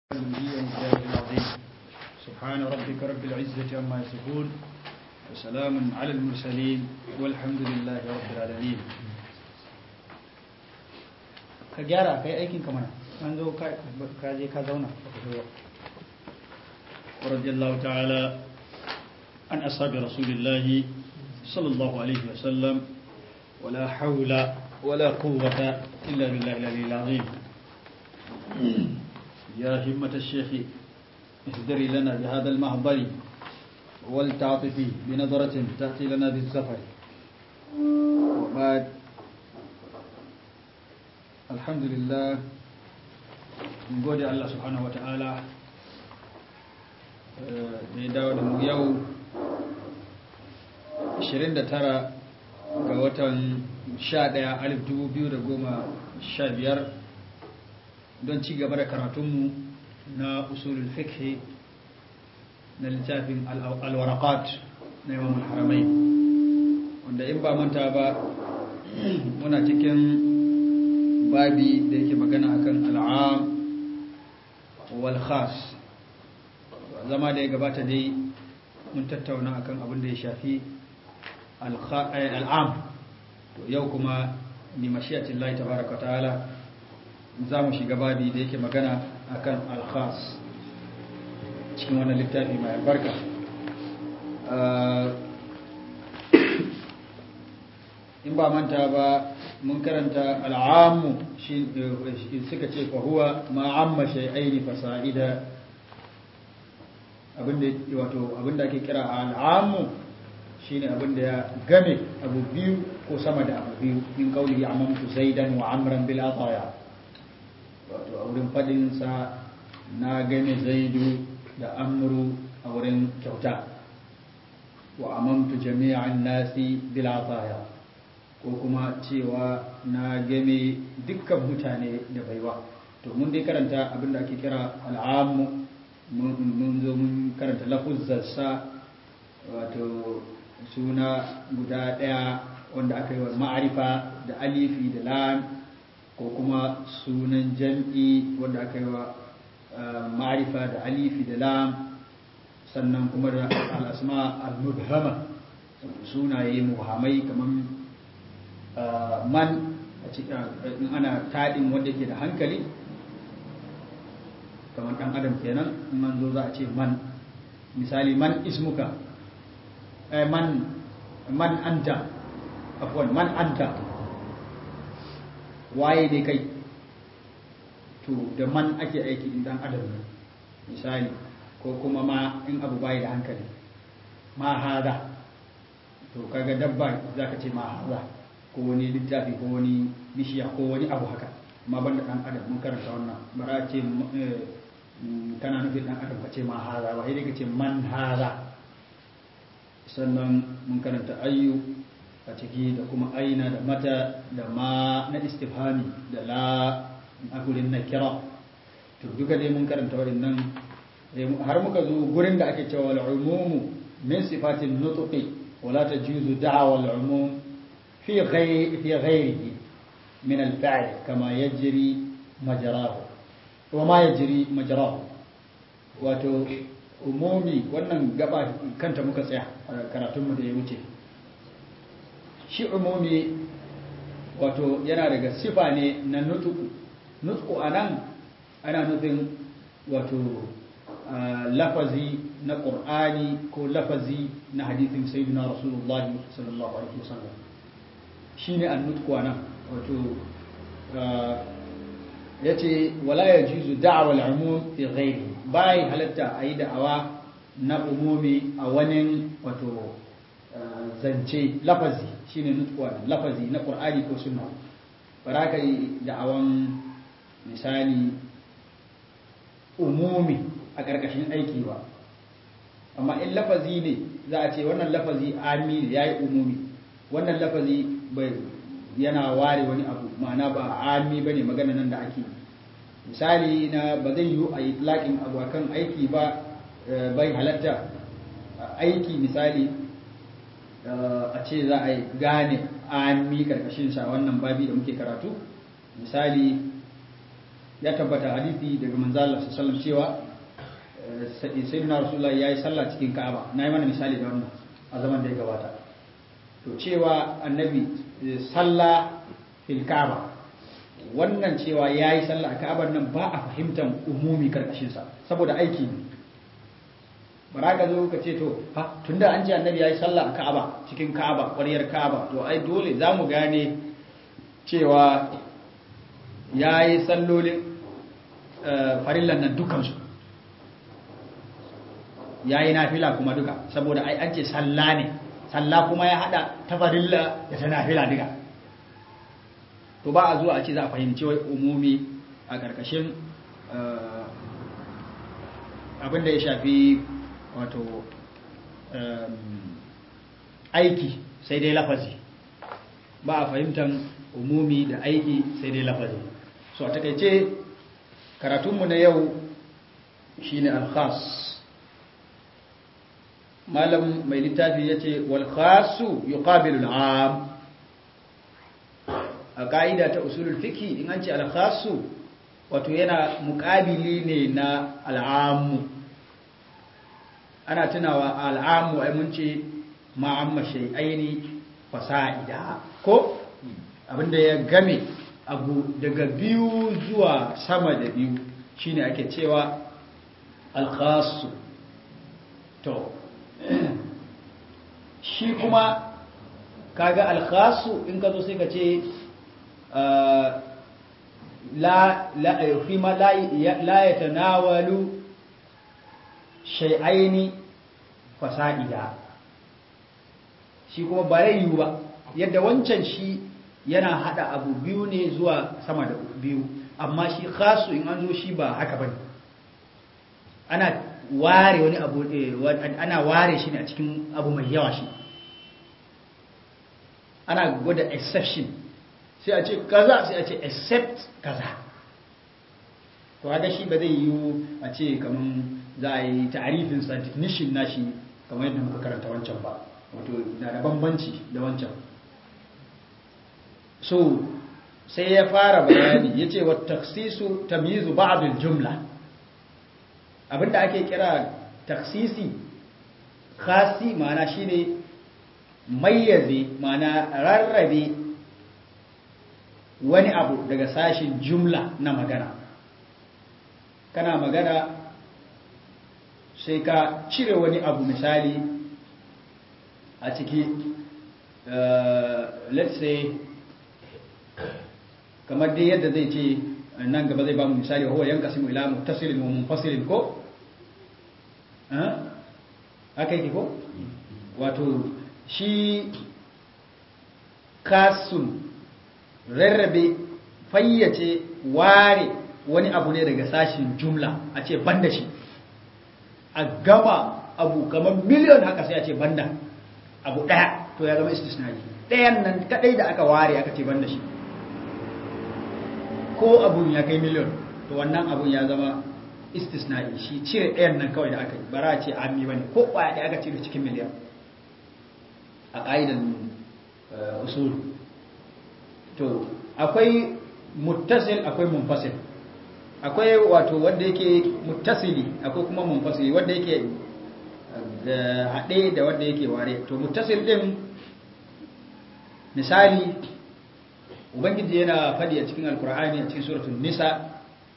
العظيم سبحان ربك رب العزة عما يصفون وسلام على المرسلين والحمد لله رب العالمين ka gyara kai aikin ka mana an zo ka je ka zauna ورضي الله تعالى عن أصحاب رسول الله صلى الله عليه وسلم ولا حول ولا قوة إلا بالله العلي العظيم يا همة الشيخ اهدري لنا بهذا المحضر والتعطفي بنظرة تأتي لنا بالزفر وبعد الحمد لله نقول الله سبحانه وتعالى da ya dawo da mu yau 29 ga watan 11,2015 don ci gaba da karatunmu na usulul fiqh na littafin alwarakat na imam haramai wanda in ba manta ba muna cikin babi da yake magana akan al'am wal khas zama da ya gabata dai mun tattauna akan abin da ya shafi al'am to yau kuma ni mashiyatin lai tabaraka ta'ala za mu shiga babi da yake magana akan al-khas cikin wannan littafi mai albarka in ba manta ba mun karanta al'ammu shi suka ce fa huwa ma'amma shay'aini fasa'ida abinda wato abinda ake kira al'amu shine abinda ya game abu biyu ko sama da abu biyu min qawli amamtu zaidan wa amran bil ataya wato a wurin fadin sa na game zaidu da amru a wurin kyauta wa amamtu jami'an nasi bil ataya ko kuma cewa na game dukkan mutane da baiwa to mun dai karanta abinda ake kira al'amu mun zo mun karanta lafuzzarsa wato suna guda ɗaya wanda aka yi wa ma'arifa da alifi da lam ko kuma sunan jam'i wanda aka yi wa ma'arifa da alifi da lam sannan kuma da al'asma al-mubhama sunaye muhammai kamar man a cikin ana taɗin wanda ke da hankali kamar ɗan adam kenan man zo za a ce man misali man ismuka eh, man man anta afwan man anta waye ne kai to da man ake aiki in ɗan adam ne misali ko kuma ma in abu bayi da hankali ma hada to kaga dabba za ka ce ma hada ko wani littafi ko wani bishiya ko wani abu haka amma banda ɗan adam mun karanta wannan bara ce kana nufin ɗan adam ka ce ma haza ba sai ka ce man haza sannan mun karanta ayyu a ciki da kuma aina da mata da ma na istifhami da la a gurin na kira to duka dai mun karanta waɗannan har muka zo gurin da ake cewa al'umumu min sifatin nutqi wala tajuzu da'wa al'umum fi ghayri fi ghayrihi min al-fa'l kama yajri majrahu wa ma ya jiri majarahu wato umumi wannan gaba kanta muka tsaya a karatunmu da ya wuce shi umumi wato yana daga sifa ne na nutuku nutuku a nan ana nufin wato lafazi na ƙur'ani ko lafazi na hadithin sayyidina rasulullah sallallahu alaihi wasallam shi ne an nutuku a nan wato ya ce wala ya juzu da'awar al'umum fi ghairi bai halatta a yi da'awa na umumi a wani wato zance lafazi shine nutsuwa lafazi na qur'ani ko sunna ba ka yi da'awan misali umumi a ƙarƙashin aiki ba amma in lafazi ne za a ce wannan lafazi ami ne ya yi umumi wannan lafazi bai yana ware wani abu ma'ana ba ami ba ne magana nan da ake misali na ba zai yiwu a yi laƙin abu kan aiki ba bai halatta aiki misali a ce za a yi gane ami karkashinsa wannan babi da muke karatu misali ya tabbata hadisi daga manzo Allah sallallahu cewa sayyidina rasulullah yayi sallah cikin Ka'aba nayi mana misali da wannan a zaman da ya gabata to cewa annabi sallah fil Ka'aba wannan cewa yayi sallah a Ka'abar nan ba a fahimtar umumi karkashin sa saboda aiki ne bara ka zo ka ce to ha tunda an ce annabi yayi sallah a Ka'aba cikin Ka'aba ƙwaryar Ka'aba to ai dole zamu gane cewa yayi sallolin farillan nan dukansu yayi nafila kuma duka saboda ai an ce salla ne salla kuma ya hada ta farilla da ta nafila duka to ba a zuwa a ce za a fahimci wai umumi a ƙarƙashin abin da ya shafi wato aiki sai dai lafazi ba a fahimtar umumi da aiki sai dai lafazi so a takaice karatunmu na yau shine alkhas malam mai littafi ya ce walkhasu yuqabilu al'am a ƙa'ida ta usulul fiki in an ce alkhasu wato yana muƙabili ne na al'amu ana tunawa al'amu ai mun ce ma'amma shay'aini fasa'ida ko abinda ya game abu daga biyu zuwa sama da biyu shine ake cewa alkhasu to shi kuma kaga alkhasu in ka zo sai ka ce la la fima la la yatanawalu shay'aini fasa'ida shi kuma ba yiwu ba yadda wancan shi yana hada abu biyu ne zuwa sama da biyu amma shi khasu in an zo shi ba haka bane ana ware wani abu ana ware shi ne a cikin abu mai yawa shi ana gwada exception sai a ce kaza sai a ce except kaza to haka shi ba zai yiwu a ce kaman za a yi ta'arifin sa definition nashi kamar yadda muka karanta wancan ba wato na da bambanci da wancan so sai ya fara bayani ya ce wa taksisu tamyizu ba'dul jumla abinda ake kira taksisi khasi ma'ana shine mayyaze ma'ana rarrabe wani abu daga sashin jumla na magana kana magana sai ka cire wani abu misali a ciki let's say kamar dai yadda zai ce nan gaba zai ba mu misali wa huwa yanqasimu ila muttasilin wa munfasilin ko haka yake ko wato shi kasun rarrabe fayyace ware wani abu ne daga sashin jumla a ce banda shi a gama abu kamar miliyon haka sai a ce banda abu daya to ya zama istisnai dayan nan kadai da aka ware aka ce banda shi ko abun ya kai miliyon to wannan abun ya zama istisna'i shi cire ɗayan nan kawai da aka yi bara ce ammi bane ko kwaya da aka cire cikin miliyan a ƙa'idan usul to akwai muttasil akwai munfasil akwai wato wanda yake muttasili akwai kuma munfasili wanda yake haɗe da wanda yake ware to muttasil ɗin misali ubangiji yana faɗi a cikin alkur'ani a cikin suratul nisa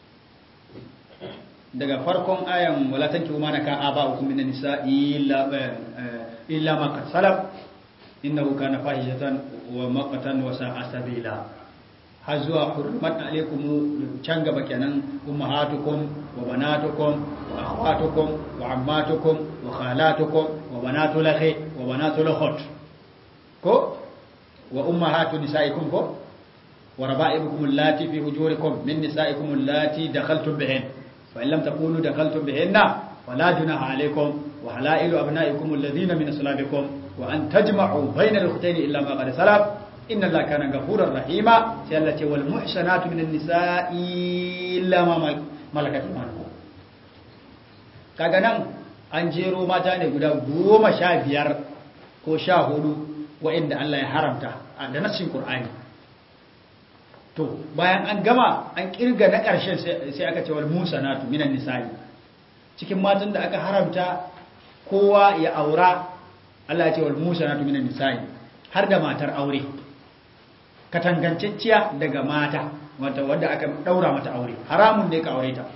daga farkon ayan wala tankihu ma naka aba'ukum minan nisa illa illa ma qad salaf innahu kana fahishatan wa maqtan wa sa'a sabila har zuwa hurmat alaikum can gaba kenan ummahatukum wa banatukum wa akhwatukum wa ammatukum wa khalatukum wa banatul akhi wa banatul ukhut ko wa ummahatu nisaikum ko wa raba'ibukum allati fi hujurikum min nisaikum allati dakhaltum bihin fa in lam takunu dakhaltum bihinna fala junaha alaykum wa halailu abna'ikum alladhina min aslabikum wa an tajma'u bayna al-ukhtayn illa ma qad salaf inna allaha kana ghafurar rahima sai Allah ce wal muhsanatu minan nisa'i illa ma malakat imanukum kaga nan an jero mata ne guda goma sha biyar ko sha hudu wa'inda Allah ya haramta da nassin Qur'ani to bayan an gama an kirga na ƙarshen sai aka ce wal musanatu minan nisa'i cikin matan da aka haramta kowa ya aura Allah ya ce wal musanatu minan nisa'i har da matar aure katangancacciya daga mata wata wanda aka daura mata aure haramun ne ka aure ta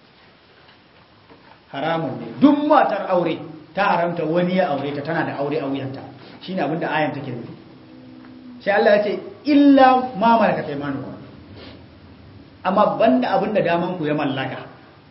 haramun ne duk matar aure ta haramta wani ya aure ta tana da aure a wuyanta shine abinda ayan take nufi sai Allah ya ce illa ma malakat aymanukum amma banda abinda daman ku ya mallaka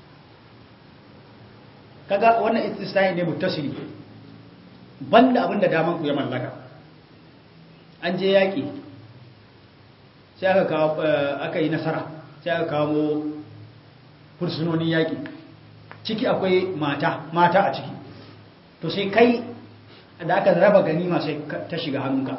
kaga wannan istisnai ne muttasili banda abinda daman ku ya mallaka an je yaki sai aka kawo aka yi nasara sai aka kawo fursunonin yaki ciki akwai mata mata a ciki to sai kai da aka raba ganima sai ta shiga hannunka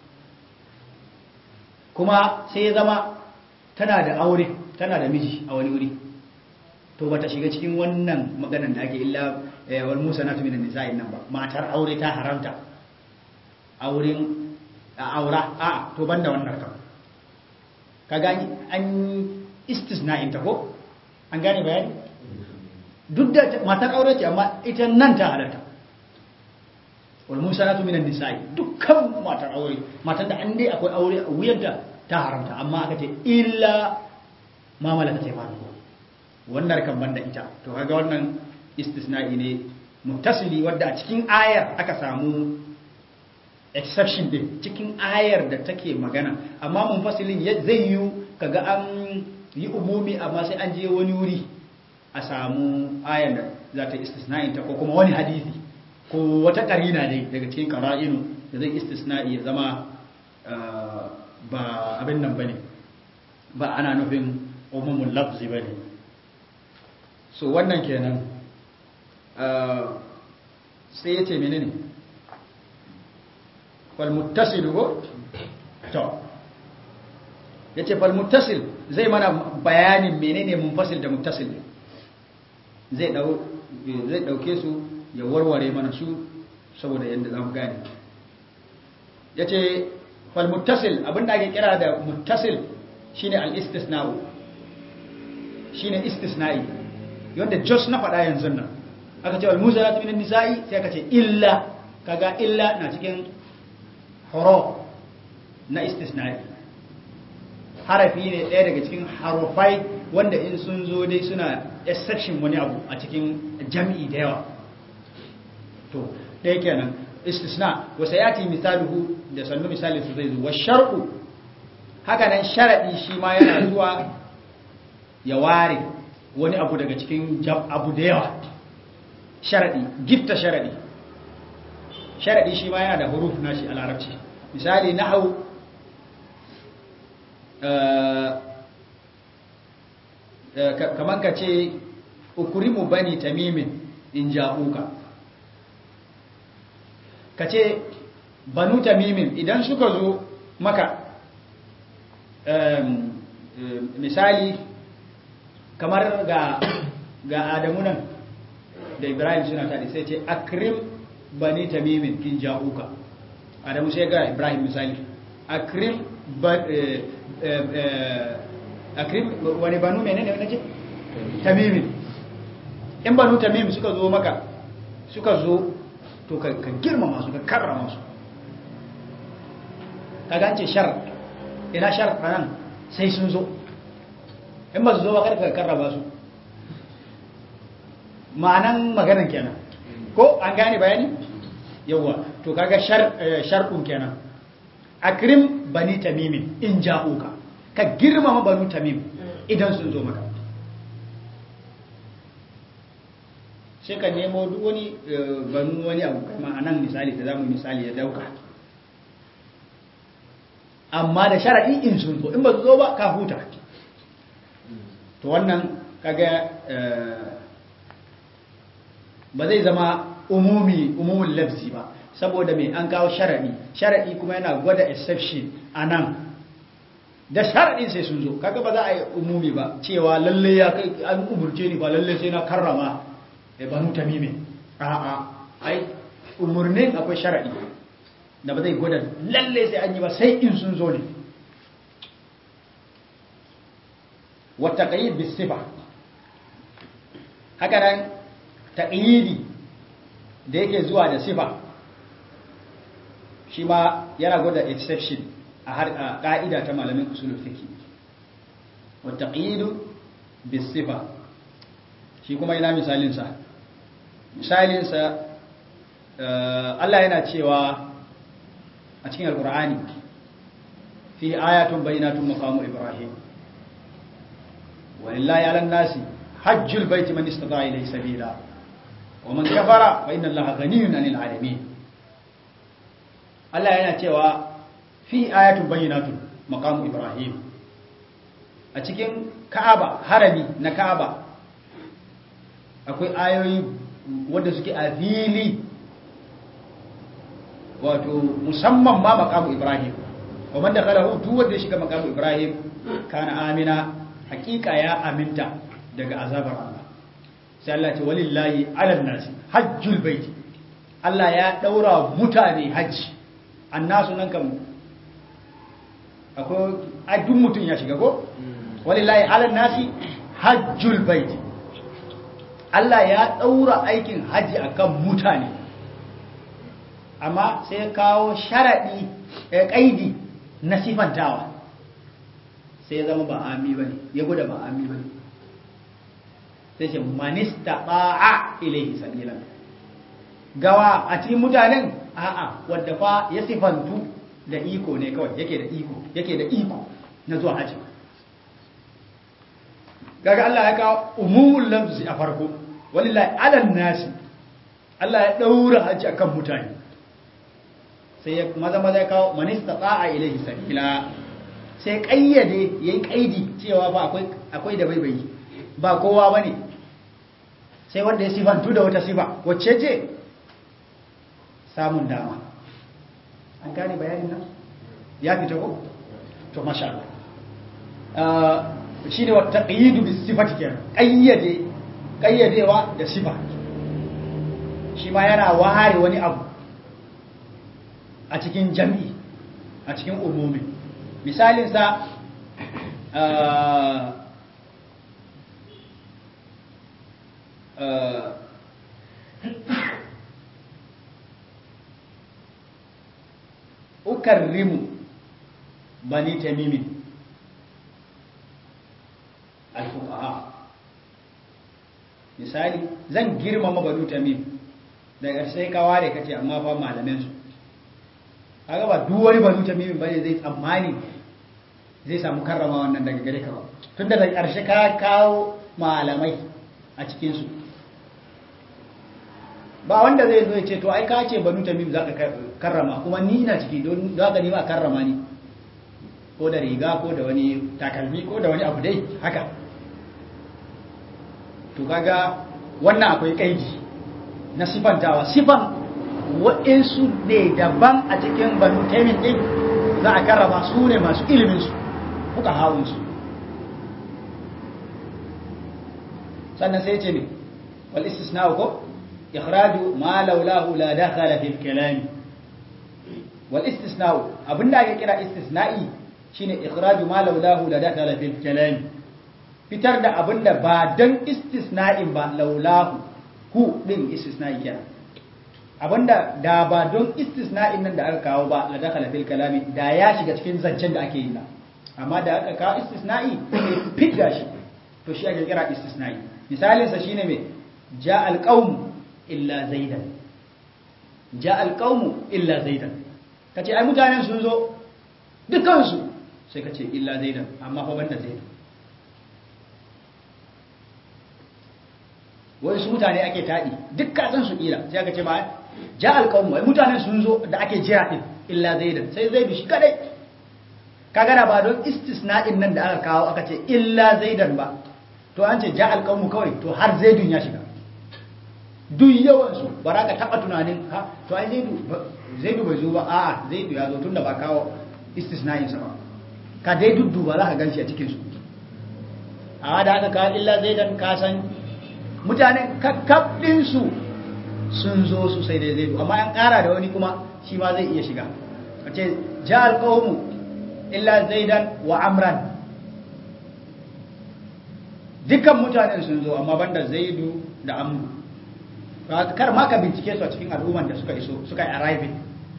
kuma sai ya zama tana da aure tana da miji a wani wuri to bata shiga cikin wannan maganan da ake illa wal musanatu minan nisa'in nan ba matar aure ta haramta auren aura a to banda wannan kam kaga an istisna'in ta ko an gane bayani duk da matar aure ce amma ita nan ta halarta wal musanatu minan nisa'i dukkan matar aure matar da an dai akwai aure a wuyanta ta haramta amma aka ce illa ma malaka ta imanu wannan kan banda ita to kaga wannan istisna'i ne muttasili wadda a cikin ayar aka samu exception din cikin ayar da take magana amma munfasilin zai yi kaga an yi umumi amma sai an je wani wuri a samu ayar da za ta istisna'in ta ko kuma wani hadisi ko wata karina ne daga cikin qara'inu da zai istisna'i ya zama ba abin nan bane ba ana nufin umumul lafzi bane so wannan kenan sai yace menene fal muttasil go to yace fal muttasil zai mana bayanin menene munfasil da muttasil zai dau zai dauke su ya warware mana su saboda yanda zamu gane yace fal muttasil abinda ake kira da muttasil shine al istisna'u shine istisna'i yanda just na faɗa yanzu nan aka ce wal muzalatu minan nisa'i sai aka ce illa kaga illa na cikin huruf na istisna'i harafi ne ɗaya daga cikin harufai wanda in sun zo dai suna exception wani abu a cikin jam'i da yawa to ɗaya kenan istisna wa sayati misaluhu da sannu misalin su zai zo wa shar'u haka nan sharadi shi ma yana zuwa ya ware wani abu daga cikin abu da yawa sharadi gitta sharadi sharadi shi ma yana da huruf nashi a larabci misali nahwu kaman ka ce ukurimu bani tamimin in ja'uka ka ce banu tamimin idan suka zo maka misali kamar ga ga adamu nan da ibrahim suna taɗi sai ce akrim bani tamimin in ja'uka adamu sai ga ibrahim misali akrim akrim wani banu menene wani ce tamimin in banu tamimin suka zo maka suka zo to ka girmama su ka karrama su ka gance shar ina shar nan sai sun zo in ba su zo ba kada ka karrama su ma'anan maganan kenan ko an gane bayani yawa to kaga shar shar'un kenan akrim bani tamimin in ja'uka ka girmama banu tamim idan sun zo maka sai ka nemo duk wani banu wani abu kama a nan misali da zamu misali ya dauka amma da sharaɗi in sun zo in ba su zo ba ka huta to wannan kaga ba zai zama umumi umumin lafzi ba saboda mai an kawo sharaɗi sharaɗi kuma yana gwada exception a nan da sharaɗin sai sun zo kaga ba za a yi umumi ba cewa lalle ya kai an umurce ni ba lalle sai na karrama e banu tamimin a'a ai umurnin akwai sharaɗi da ba zai gwada lalle sai an yi ba sai in sun zo ne wa taqyid bis sifa haka nan taqyidi da yake zuwa da sifa shi ma yana gwada exception a har a ka'ida ta malamin usulul fiqh wa taqyidu bis sifa shi kuma ina misalin sa misalin sa Allah yana cewa a cikin alqur'ani fi ayatun bayyinatun maqamu ibrahim walillahi 'alan nasi hajjul baiti man istata'a ilayhi sabila wa man kafara fa inna allaha ghaniyyun 'anil 'alamin Allah yana cewa fi ayatun bayyinatun maqamu ibrahim a cikin ka'aba harami na ka'aba akwai ayoyi wanda suke a fili wato musamman ma maqamu ibrahim wa man dakhalahu duk wanda ya shiga maqamu ibrahim kana amina hakika ya aminta daga azabar Allah sai Allah ce walillahi ala nasi hajjul bait Allah ya daura mutane haji annasu nan kan akwai adun mutun ya shiga ko walillahi ala nasi hajjul bait Allah ya daura aikin haji akan mutane amma sai kawo sharadi ya kaidi na sifantawa sai ya zama ba ami bane ya guda ba ami bane sai ce manista ba'a ilaihi sabilan gawa a cikin mutanen a'a wadda fa ya sifantu da iko ne kawai yake da iko yake da iko na zuwa haji kaga Allah ya kawo umumul lafzi a farko walillahi ala nasi Allah ya daura haji akan mutane sai ya maza maza ya kawo manista ba'a ilaihi sabila sai kayyade yayi kaidi cewa ba akwai akwai da baibayi ba kowa bane sai wanda ya sifantu da wata sifa wacce ce samun dama an gane bayanin nan ya fita ko to masha Allah shi ne wata ƙayyidu bi sifati kenan ƙayyade ƙayyadewa da sifa shi ma yana ware wani abu a cikin jam'i a cikin umumi misalinsa ukarrimu bani tamimin alfuqaha misali zan girmama banu tamim daga sai ka ware kace amma fa malamin su kaga ba duk wani banu tamim bane zai tsammani zai samu karrama wannan daga gare ka ba tunda da karshe ka kawo malamai a cikin su ba wanda zai zo ya ce to ai ka ce banu tamim za ka karrama kuma ni ina ciki don za ka nima karrama ni ko da riga ko da wani takalmi ko da wani abu dai haka to kaga wannan akwai kaidi na sifantawa sifan waɗansu ne daban a cikin banu tamim din za a karrama su ne masu ilimin su kuka hawun su sannan sai ce ne wal istisna ko إخراج ما لولاه لا دخل في الكلام والاستثناء abinda ake kira istisna'i shine ikhraju ma laulahu la dakhala fil kalam fitar da abinda ba dan istisna'in ba laulahu ku din istisna'i kenan abinda da ba don istisna'in nan da aka kawo ba la dakhala fil kalam da ya shiga cikin zancen da ake yi na amma da aka kawo istisna'i fitta shi to shi ake kira istisna'i misalin sa shine me ja al qaum illa zaidan ja alƙaunu illa zaidan ka ce ai mutanen sun zo dukansu sai ka ce illa zaidan amma fa banda zaidan wai su mutane ake taɗi duk kasan su ƙila sai aka ce ba ja alƙaunu ai mutanen sun zo da ake jira ɗin illa zaidan sai zaidu shi kadai ka gana ba don istisna'in nan da aka kawo aka ce illa zaidan ba to an ce ja alƙaunu kawai to har zaidun ya shiga duk yawansu ba za ka taɓa tunanin ha to ai zaidu bai zo ba a'a zaidu ya zo tun da ba kawo istisna'insa ba ka dai duddu ba za ka gan shi a cikinsu a da aka kawo illa zaidan ka san mutanen kakkaɓinsu sun zo su sai dai zaidu amma an ƙara da wani kuma shi ma zai iya shiga a ce ja alƙawmu illa zaidan wa amran dukkan mutanen sun zo amma banda zaidu da amru kar ma ka bincike su a cikin al'umman da suka iso suka yi arriving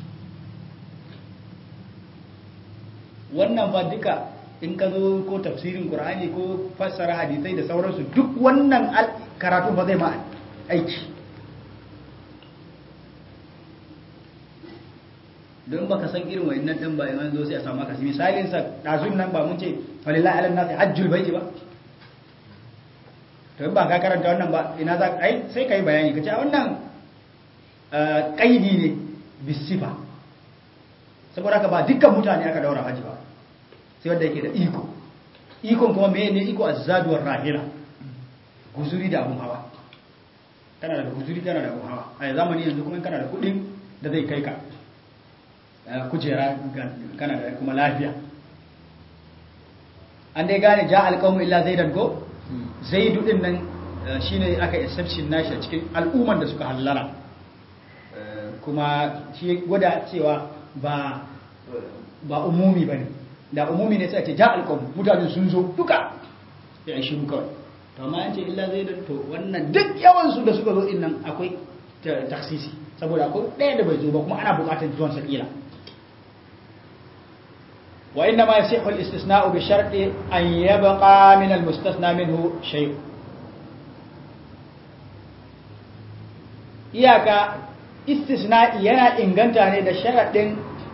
wannan ba duka in ka zo ko tafsirin qur'ani ko fassara hadisai da sauransu duk wannan karatu ba zai ma aiki don baka san irin wayannan din ba yanzu zo sai a samu akasi misalin sa dazun nan ba mun ce walillahi ala nasi hajjul baiti ba to in ba ka karanta wannan ba ina za ai sai kai bayani kace wannan kaidi ne bisifa saboda haka ba dukkan mutane aka daura haji ba sai wanda yake da iko ikon kuma meye ne iko azzaduwar rahila guzuri da abun hawa kana da guzuri kana da abun hawa a zamani yanzu kuma kana da kudin da zai kai ka kujera kana da kuma lafiya an dai gane ja alƙawmu illa zaidan ko zaidu din nan shine aka exception nashi a cikin al'umman da suka hallara kuma shi gwada cewa ba ba umumi bane da umumi ne sai ce ja alqawm mutane sun zo duka ya shi kawai to amma an ce illa zaidan to wannan duk yawan su da suka zo din nan akwai taksisi saboda akwai ɗaya da bai zo ba kuma ana buƙatar zuwan sa kila wa inna ma yasihu al-istisna'u bi sharti an yabqa min al-mustasna minhu shay iyaka istisna'i yana inganta ne da sharaɗin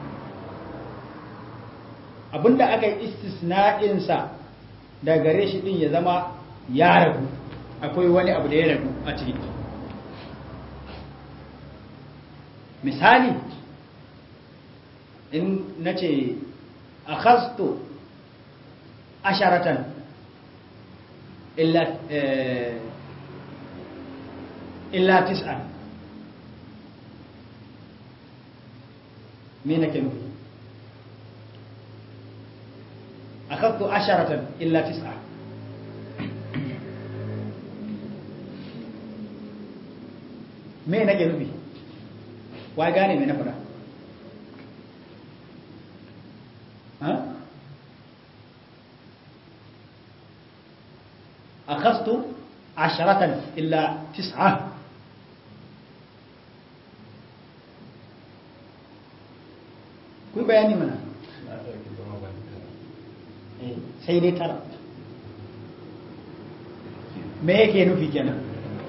abinda aka yi istisna'insa da gare shi ɗin ya zama ya ragu akwai wani abu da ya ragu a ciki misali in na ce a hasto asharatan illa tis'an me nake nufi akhadtu asharatan illa tis'a me nake nufi wai gane me na fada ha akhadtu asharatan illa tis'a ku bayani mana sai dai tara me yake nufi kenan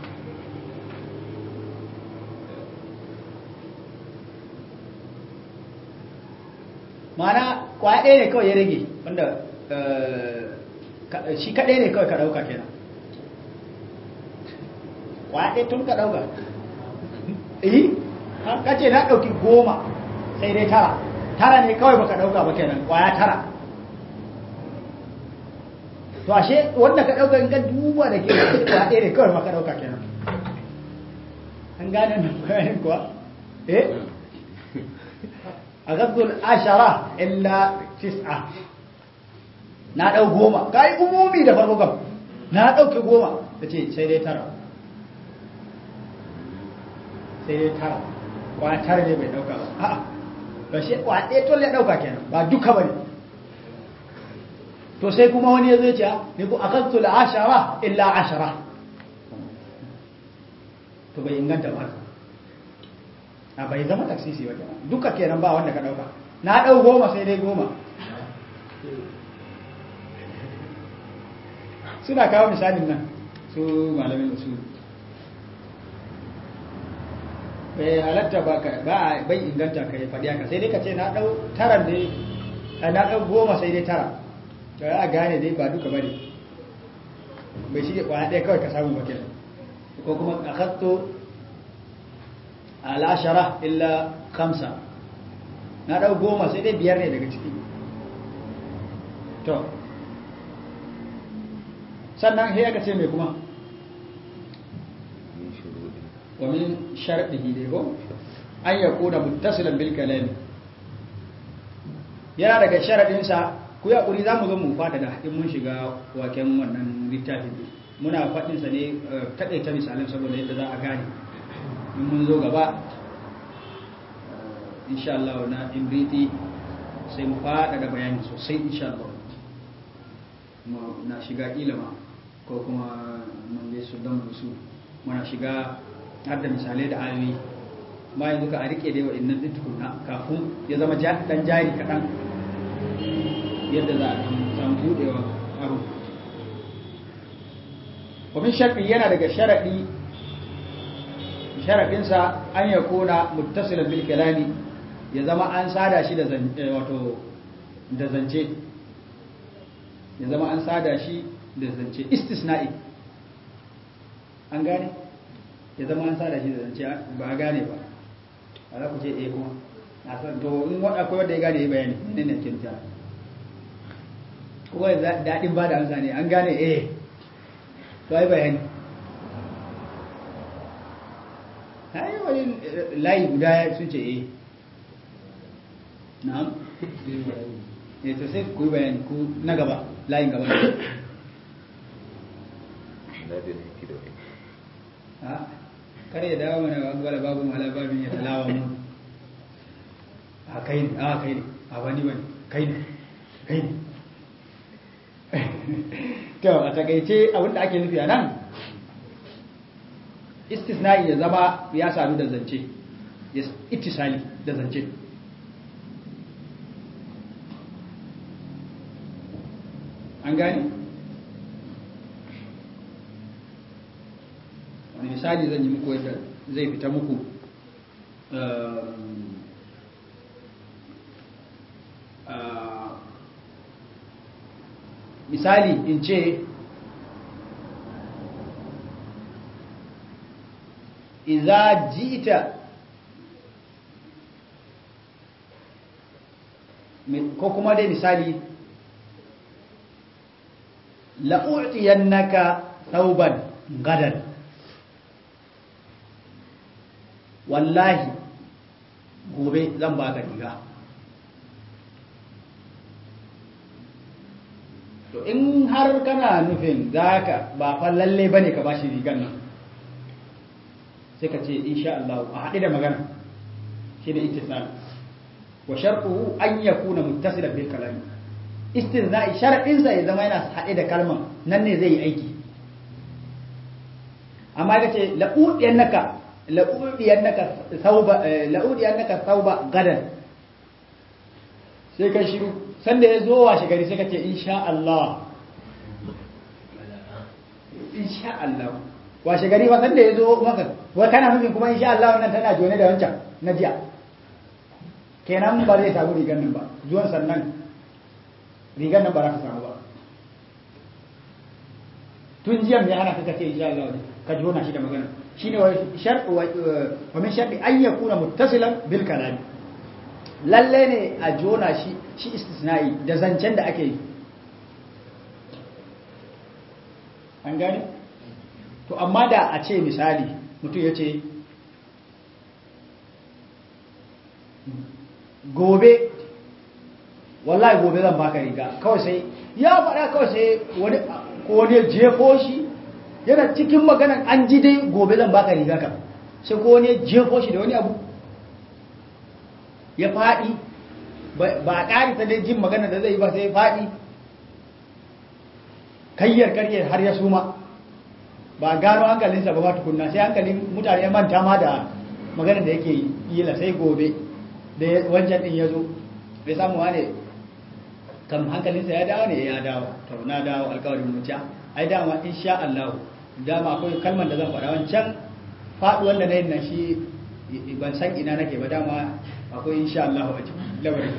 mana kwaya ɗaya ne kawai ya rage wanda shi kaɗai ne kawai ka ɗauka kenan kwaya ɗaya tun ka ɗauka eh ka ce na ɗauki goma sai dai tara tara ne kawai baka ɗauka ba kenan kwaya tara to ashe wanda ka dauka in ka duba da ke da ɗaya ne kawai maka dauka kenan an gane nan bayanin kuwa eh aghadul ashara illa tis'a na dau goma kai umumi da farko kam na dauke goma tace sai dai tara sai dai tara kwa tara ne bai dauka ba a'a ba shi kwa ɗaya to ya dauka kenan ba duka bane to sai kuma wani ya zai ce ne ku akaltu ashara illa ashara to bai inganta ba a bai zama taksisi ba kenan duka kenan ba wanda ka dauka na dau goma sai dai goma suna kawo misalin nan su malamin usul bai halatta ba ka ba bai inganta ka yi faɗi haka sai dai ka ce na dau tara ne na dau goma sai dai tara da ya gane dai ba duka bane bai shi kwaya ɗaya kawai ka samu bakin ko kuma a hatto al'ashara illa kamsa na ɗau goma sai dai biyar ne daga ciki to sannan sai aka ce mai kuma wa min sharɗihi dai ko an ya kuna muttasilan bil kalami yana daga sharaɗinsa ku ya ƙuri za mu zo mu fada da in mun shiga waken wannan littafin muna faɗinsa ne taƙaita misalin saboda yadda za a gane in mun zo gaba insha Allah na imriti sai mu fada da bayani sosai insha Allah na shiga ilima ko kuma mun je su don su muna shiga har da misalai da ayoyi ma yanzu ka a rike da wa'annan din tukunna kafin ya zama dan jari kaɗan yadda za a samu buɗewa abu ومن شرط yana daga sharadi sharadinsa an ya kona muttasilan bil kalami ya zama an sada shi da wato da zance ya zama an sada shi da zance istisna'i an gane ya zama an sada shi da zance ba a gane ba a za ku ce eh kuma a san to in akwai wanda ya gane ya bayani ne ne ke nufi kuma daɗin ba da amsa ne an gane eh to ai bayani ai wani layi guda sun ce eh na'am eh to sai ku yi bayani ku na gaba layin gaba ha kare da dawo mana wala babu wala babin ya talawa mu a kai ne a kai ne a wani wani kai ne kai ne to a takaice abinda ake nufi a nan istisna'i ya zama ya sami da zance ya ittisali da zance an gani wani misali zan yi muku yadda zai fita muku misali in ce iza jita ko kuma dai misali la'u'tiyannaka thawban gadan wallahi gobe zan baka riga to in har kana nufin zaka ba fa lalle bane ka bashi rigan nan sai ka ce insha Allah a haɗe da magana shi ne ittisal wa sharquhu an yakuna muttasilan bil kalami istithna'i sharadin sa ya zama yana haɗe da kalman nan ne zai yi aiki amma ka ce la'udiyannaka la'udiyannaka thawba la'udiyannaka thawba gadan sai ka shiru sanda ya zo washe gari sai ka ce insha Allah insha Allah washe gari ba sanda ya zo maka wa kana nufin kuma insha Allah wannan tana jone da wancan na jiya kenan ba zai samu rigar nan ba zuwan sannan rigar nan ba za ka samu ba tun jiya mai hana kaka ce insha Allah ka jona shi da magana shine wa shartu wa min sharti an yakuna muttasilan bil kalam lalle ne a jona shi shi istisna'i da zancen da ake yi an gane to amma da a ce misali mutum ya ce gobe wallahi gobe zan baka riga kawai sai ya faɗa kawai sai wani ko wani jefo shi yana cikin maganan an ji dai gobe zan baka riga kam sai ko wani jefo shi da wani abu ya faɗi ba a ƙari ta dai jin magana da zai yi ba sai faɗi kayyar karyar har ya suma ba gano hankalinsa ba ba tukunna sai hankalin mutane ya manta ma da maganar da yake yi la sai gobe da wancan din ya zo bai samu wane kam hankalinsa ya dawo ne ya dawo to na dawo alkawarin mutuwa ai dama insha Allah dama akwai kalmar da zan faɗa wancan faɗi wanda na yin nan shi ban san ina nake ba dama akwai insha Allah a cikin lamarin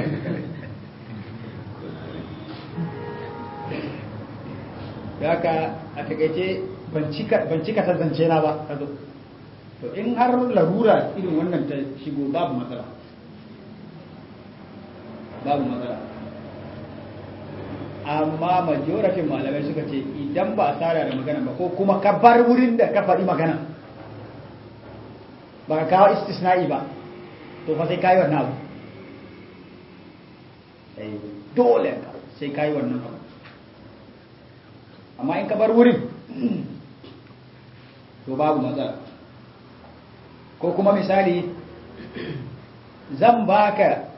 da haka a takaice ban cika ta zance na ba ta zo to in har larura irin wannan ta shigo babu matsala babu matsala amma majoratin malamai suka ce idan ba a tsara da magana ba ko kuma ka bar wurin da ka faɗi magana ba ka kawo istisna'i ba to fa sai kayi wannan abu dole ka sai kayi wannan abu amma in ka bar wurin to babu matsala ko kuma misali zan baka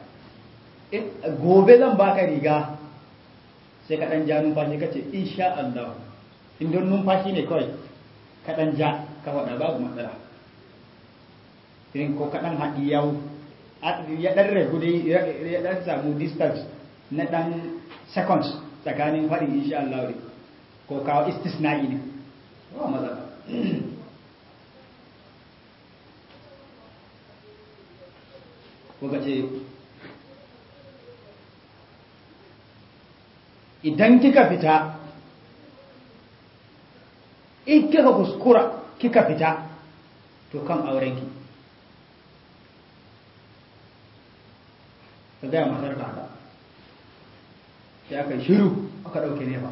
gobe zan baka riga sai ka dan ja numfashi ka ce insha Allah in don numfashi ne kawai kaɗan ja ka faɗa babu matsala irin ko kaɗan haɗi yawo ya ɗan ragu dai ya ɗan samu distance na ɗan seconds tsakanin faɗin insha Allah ne ko kawo istisna'i ne ba matsala kuka ce idan kika fita in kika kuskura kika fita to kan aurenki ka gaya matar ka haka sai aka yi shiru aka ɗauke nefa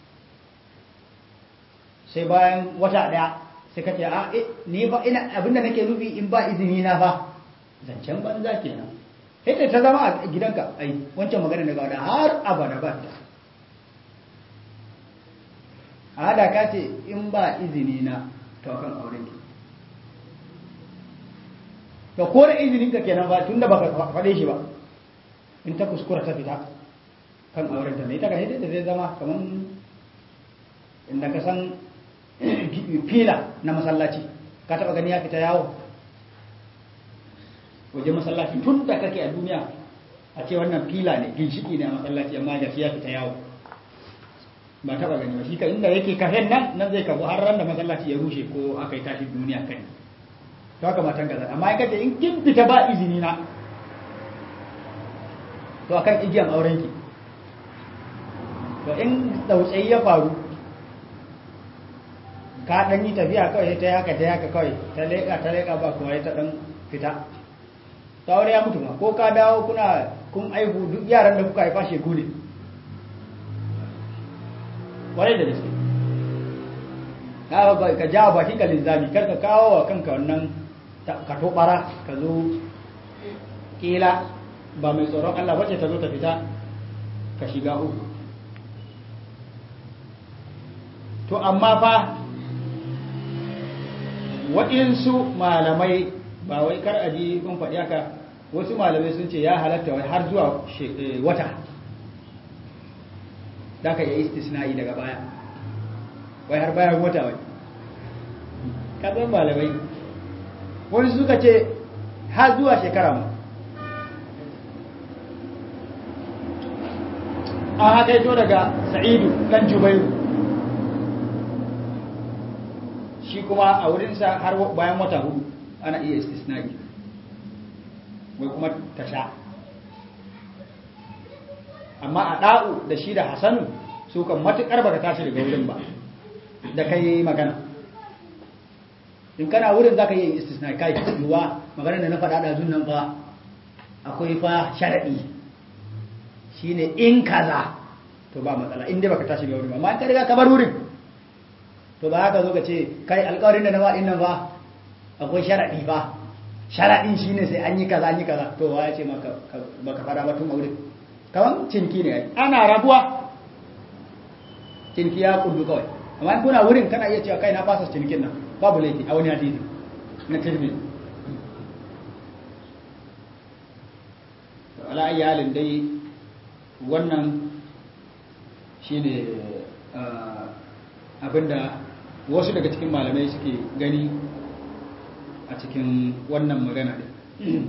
sai bayan wata ɗaya sai ka ce a ni ba ina abinda nake nufi in ba izini na fa zancen banza kenan ita ta zama a gidanka ai wancan magana daga wadda har abada ba ta a hada ka ce in ba izini na to kan auren ki to ko da izinin ka kenan ba tunda baka faɗe shi ba in ta kuskura ta fita kan auren ta ne ita ka da zai zama kaman inda ka san fila na masallaci ka taɓa gani ya fita yawo waje masallaci tun da kake a duniya a ce wannan fila ne ginshiki ne a masallaci amma da ya fita yawo ba taba gani ba shi ka inda yake kafen nan nan zai kafu har ran da masallaci ya rushe ko aka yi tashi duniya kai to haka matan gaza amma in kace in kin fita ba izini na to akan igiyan auren ki to in tsautsayi ya faru ka dan yi tafiya kawai ta haka ta haka kawai ta leka ta leka ba kuma ta dan fita ta aure ya mutu ma ko ka dawo kuna kun aihu duk yaran da kuka haifa shegu ne kwarai da gaske ka ka ja bakin ka linzami kar ka kawo wa kanka wannan ka tobara ka zo kila ba mai tsoron Allah wacce ta zo ta fita ka shiga uku to amma fa waɗansu malamai ba wai kar a ji kun faɗi haka wasu malamai sun ce ya halatta wai har zuwa wata da ka yi istisna'i daga baya wai har bayan wata wai kasan malamai wani suka ce har zuwa shekara mu an haka yato daga sa'idu ɗan jubairu shi kuma a wurinsa har bayan wata hudu ana iya istisna'i wai kuma ta sha amma a ɗa'u da shi da hasanu su kan matuƙar baka tashi daga wurin ba da kai magana in kana wurin za ka yi istisna kai yiwuwa magana da na faɗa da nan ba akwai fa sharaɗi shine in kaza to ba matsala inda baka tashi daga wurin ba amma in ka riga ka bar wurin to ba haka zo ka ce kai alƙawarin da na faɗin nan ba akwai sharaɗi ba sharaɗin shine sai an yi kaza an yi kaza to wa ya ce maka baka faɗa ba tun a wurin kawan cinki ne ana rabuwa cinki ya kullu kawai amma in kuna wurin kana iya cewa kai na fasa cinkin nan babu laifi a wani hadisi na tirmidhi to ala ayi halin dai wannan shine abinda wasu daga cikin malamai suke gani a cikin wannan magana din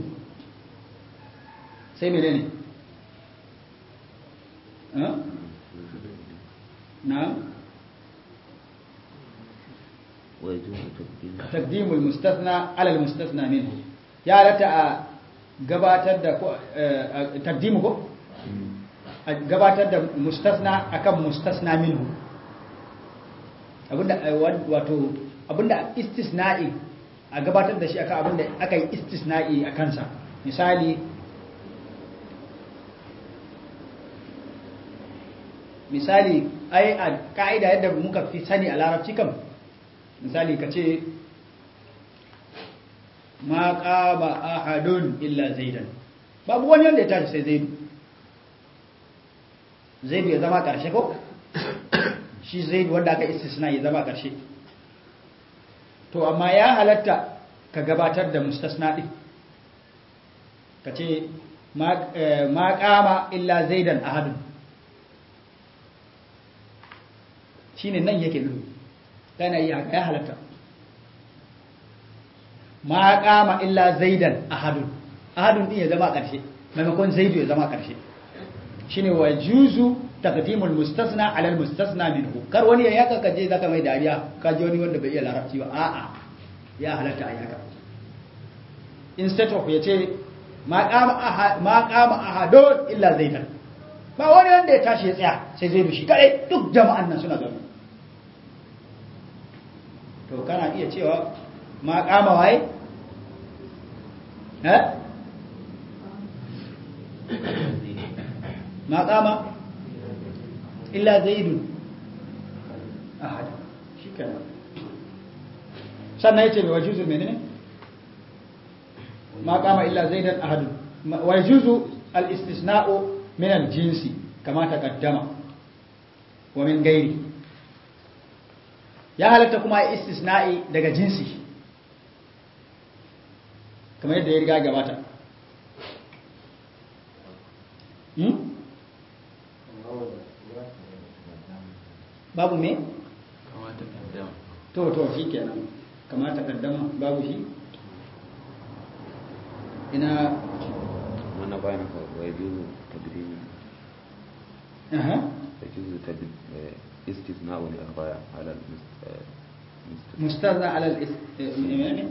sai menene ne نعم تقديم المستثنى على المستثنى منه يا لتا gabatar da taqdimu ko gabatar da mustasna akan mustasna minhu abinda wato abinda istisna'i a gabatar da shi akan abinda aka yi istisna'i a kansa misali misali ai a ka'ida yadda muka fi sani a larabci kam misali ka ce ma qama ahadun illa zaidan babu wani wanda ya tashi sai zaidu zaidu ya zama karshe ko shi zaidu wanda aka istisna ya zama karshe to amma ya halatta ka gabatar da mustasna din ka ce ma qama illa zaidan ahadun shine nan yake nufi kana iya haka ya halatta ma kama illa zaidan ahadun ahadun din ya zama ƙarshe maimakon zaidu ya zama ƙarshe shine wa juzu taqdimul mustasna ala al mustasna minhu kar wani ya yaka kaje zaka mai dariya kaje wani wanda bai iya larabci ba a'a ya halatta a yaka instead of yace ma qama ahad ma qama ahadun illa zaidan ba wani wanda ya tashi ya tsaya sai zaidu shi kadai duk jama'an nan suna zaune to kana iya cewa ma qama waye eh ما قام إلا زيد أحد شكرا سنة يتبع ويجوز المنين ما قام إلا زيد أحد ويجوز الاستثناء من الجنس كما تقدم ومن غيره ya halatta kuma istisna'i daga jinsi kamar yadda ya riga gabata babu me? kamata kaddama to to shi kenan kamata kaddama babu shi ina وانا باين ويجوز تقديم aha يجوز تقد- استثناء الأربعة على المست- المست- مستثنى على الاس... يعني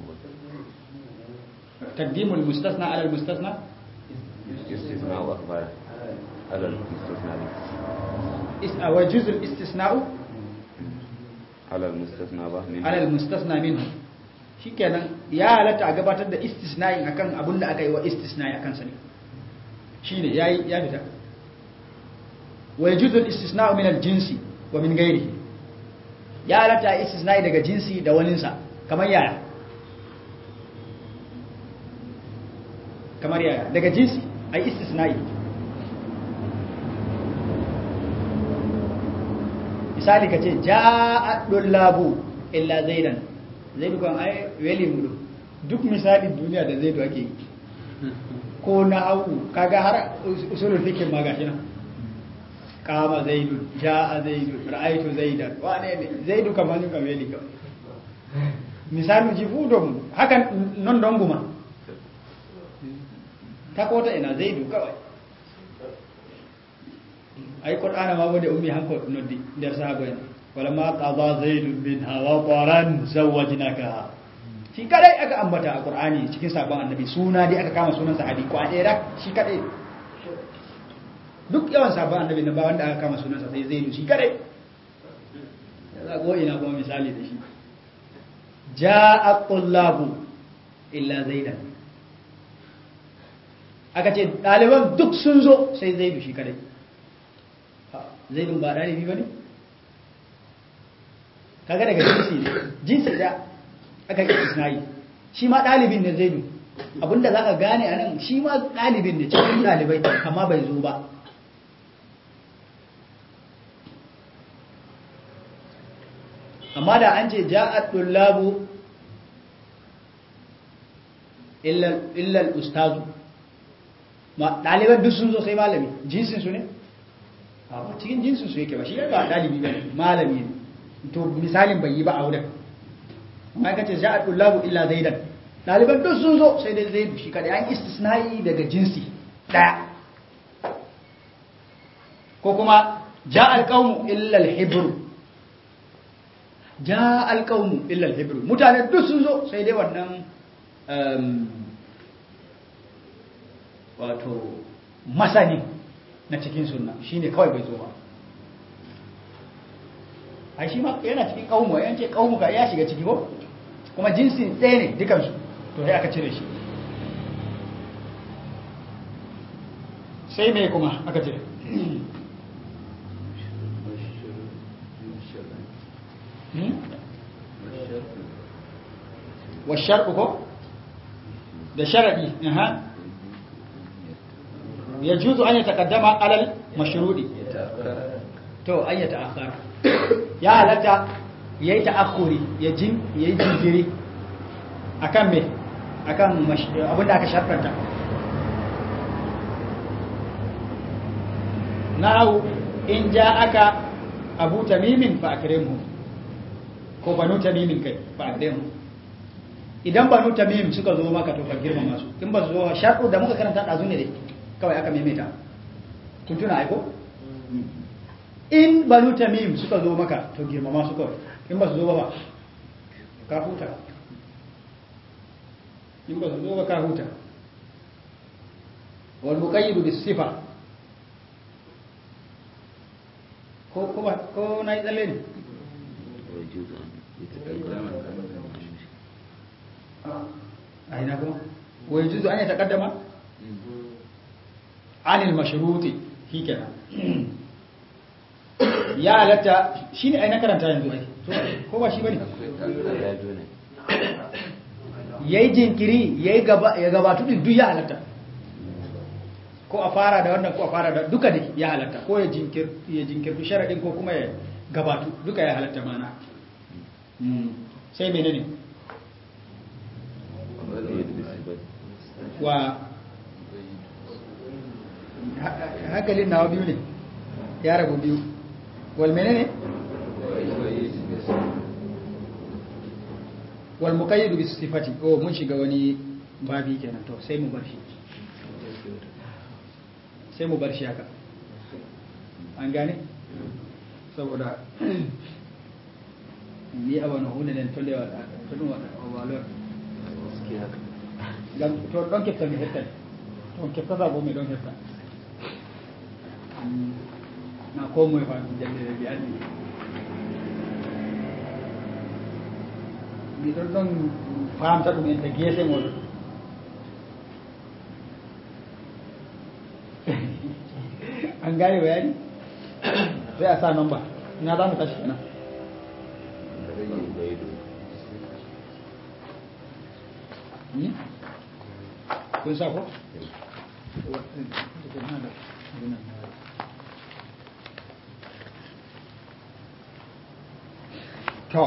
تقديم المستثنى على المستثنى استثناء أربعة على المستثنى اس- ويجوز الاستثناء على المستثنى به منه على المستثنى منه shikenan ya halatta a gabatar da istisna'in akan abin da aka yi wa istisna'i akan sa ne shine yayi ya fita wa yajuzu al-istisna'u min al-jinsi wa min ghairihi ya halatta a istisna'i daga jinsi da waninsa kamar yaya kamar yaya daga jinsi ai istisna'i misali ka ce ja'a dullabu illa zaidan zaidu kan ai weli mudu duk misalin duniya da zaidu ake yi ko na hau kaga har usulul fikin ma gashi nan kama zaidu ja'a zaidu ra'aitu zaidan wane ne zaidu kamar yin weli kawai misalin jifudon hakan non don guma ta kota ina zaidu kawai ay qur'ana ma woni ummi hanko noddi nder sahaba en wala ma qada zaidun minha wa qaran zawajnaka shi kadai aka ambata a qur'ani cikin sabon annabi suna dai aka kama sunan sahabi ko a ɗaya shi kadai duk yawan sabon annabi na ba wanda aka kama sunan sa sai zaidu shi kadai za go ina kuma misali da shi ja'a tullabu illa zaidan aka ce ɗaliban duk sun zo sai zaidu shi kadai zaidun ba ɗalibi ba ne? kaga daga jinsi ne jinsi da aka yi isnai shi ma ɗalibin ne zaidu abinda za ka gane a nan shi ma ɗalibin ne cikin ɗalibai amma bai zo ba amma da an ce ja'ad dullabu illal ustazu ma ɗaliban duk sun zo sai malami jinsinsu ne ba cikin jinsin su yake ba shi ba dalibi ba malami ne to misalin bai yi ba a wurin amma ka ce ja'a tullabu illa zaidan daliban duk sun zo sai dai zaidu shi kadai an istisnai daga jinsi daya ko kuma ja'a alqawmu illa alhibru ja'a alqawmu illa alhibru mutane duk sun zo sai dai wannan wato masani na cikin sunna shine kawai bai zo ba a shi ma yana cikin kaumu yan ce kaumu ka ya shiga ciki ko kuma jinsin ɗaya ne dukansu to sai aka cire shi sai mai kuma aka cire wa shar'u ko da sharadi aha يجوز أن يتقدم على المشروط تو أن يتأخر يا لتا يي تأخري يجين يي جنجري akan me akan abin da aka sharfanta na'u in ja aka abu tamimin fa akrimhu ko banu tamimin kai ba a mu idan banu tamim suka zo maka to ka girmama su in ba su zo sharɗu da muka karanta ɗazu ne dai kawai aka maimaita kun tuna aiko in banu tamim suka zo maka to girmama su kawai in ba su zo ba ba ka huta in ba su zo ba ka huta wal muqayyid bis sifa ko ko ba ko na yi tsalle ne ويجوز أن يتقدم a ina kuma wai juzu an yi takaddama anil mashruti shi kenan ya halatta shi ne ai na karanta yanzu ai to ko ba shi bane ya zo ne yayi jinkiri yayi gaba ya gabatu din duk ya halatta ko a fara da wannan ko a fara da duka da ya halatta ko ya jinkir ya jinkirtu sharadin ko kuma ya gabatu duka ya halatta mana Mm. sai menene ويجوز بالصفات wa ha- hankalin nawa biyu ne ya rabu biyu wal menene wal muqayyid bis sifati oh mun shiga wani babi kenan to sai mu bar shi sai mu bar shi haka an gane saboda ni abana hunde nen tolle wa tolum wa walor gam to ɗon kefta mi hettani on keftata bo mi ɗon hefta Mm, na ko moye fa jallere mbi andi miɗon ɗon famta ɗum ente guese ngol an gane bayani sai a sa nomba ina za mu tashi kenan Hmm? kun sa ko? to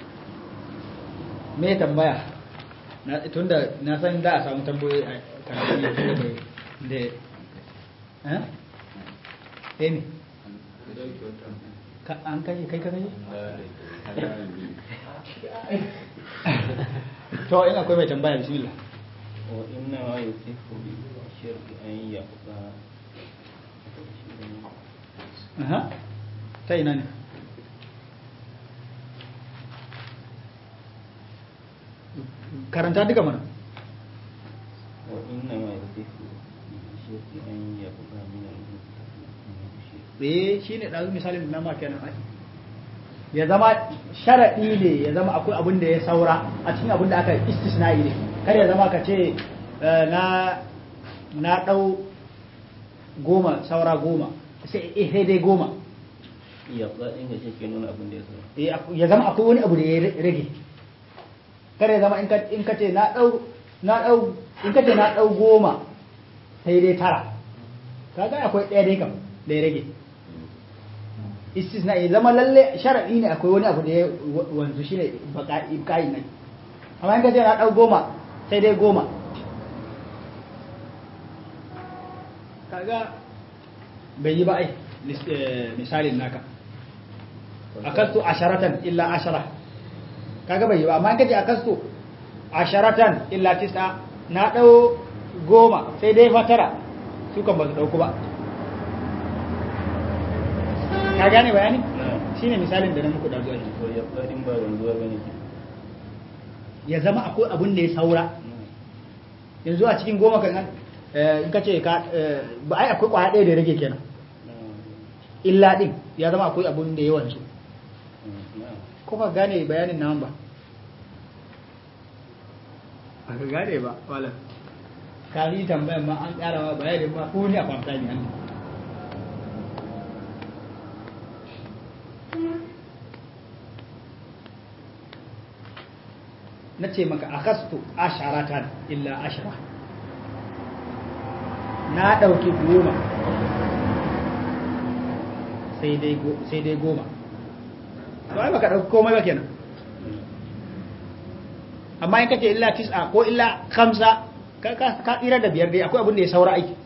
me tambaya na tunda na san da a samu tambayoyi a karatu ne tunda bai da eh eh ne ka an kai kai ka kai to in akwai mai tambaya bismillah وإنما يصح بالشرط أن يقطع aha ta ina ne karanta duka mana وإنما يصح بالشرط أن يقطع من المشرك eh shine dazu misalin na ma kenan ai ya zama sharadi ne ya zama akwai abin da ya saura a cikin abin da aka istisna'i ne kar ya zama ka ce eh, na na dau goma saura goma sai eh sai dai goma يقطع إن شيء نون أبن ديسو Eh, ak- ya zama akwai wani abu da ya ra- rage kar ya zama in ka in ka ce na dau na dau in ka ce na dau goma sai dai tara kaga akwai ɗaya dai kam da ya rage istisna ya zama lalle sharadi ne akwai wani abu da ya wa- wanzu shine baka ibkai ne amma in ka ce na dau goma sai dai goma kaga bai yi ba ai lis- eh, misalin naka akastu asharatan illa ashara kaga bai yi ba amma in ka ce akastu asharatan illa tis'a na dau goma sai dai fatara su kan ba su dauku ba ka gane bayani نعم shine misalin da na muku da zuwa ويقطع إن بعد الزواج بني ya zama akwai abun da ya saura نعم yanzu a cikin goma kan eh, in ka ce ka eh, ba ai akwai kwaya ɗaya da ya rage kenan نعم illa din ya zama akwai abun da ya wanzu نعم ko ba gane bayanin nan ba ba ka gane ba wala ka yi tambayan ma an ƙara ma bayanin ma ko ni a kwamta ne an na ce maka akastu asharatan illa ashara na ɗauki goma sai dai go- sai dai goma to ai baka ɗauki komai ba kenan amma in kace illa tis'a ko illa khamsa ka ka ka tsira da biyar dai akwai abin da ya saura aiki